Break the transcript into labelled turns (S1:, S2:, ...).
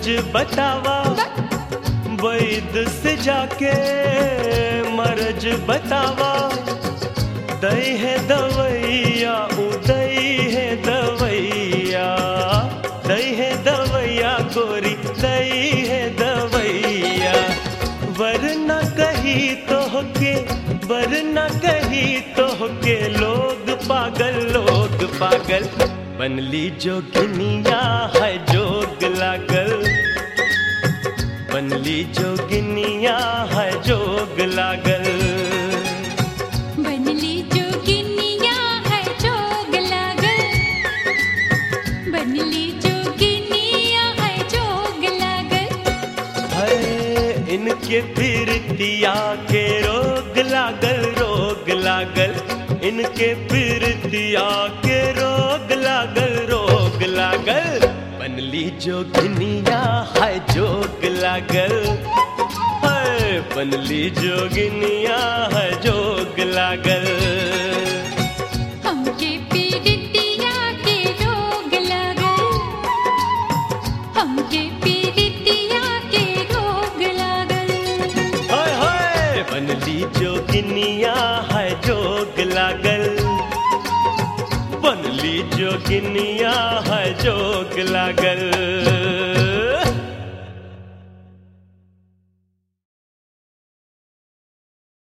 S1: बतावा वैद से जाके मरज बतावा दई है दवैया उदय है दवैया दई है दवैया गोरी दई है दवैया वरना कही तो के वरना कही तो के लोग पागल लोग पागल बनली जोगिनिया है जोग लागल बनली जोगिनिया है जोग लागल
S2: बनली जोगिनिया है जोग लागल बनली जोगिनिया है जोग लागल
S1: है इनके पीरतिया के रोग लागल रोग लागल इनके पीरतिया के रोग लागल रोग लागल बनली जोगिनिया है जोग लागल है बनली जोगिनिया है जोग लागल
S2: हमके पीड़ितिया के रोग लागल हमके पीड़ितिया के रोग लागल
S1: हाय हाय बनली जोगिनिया है जोग लागल बनली जोगिनिया है जोग लागल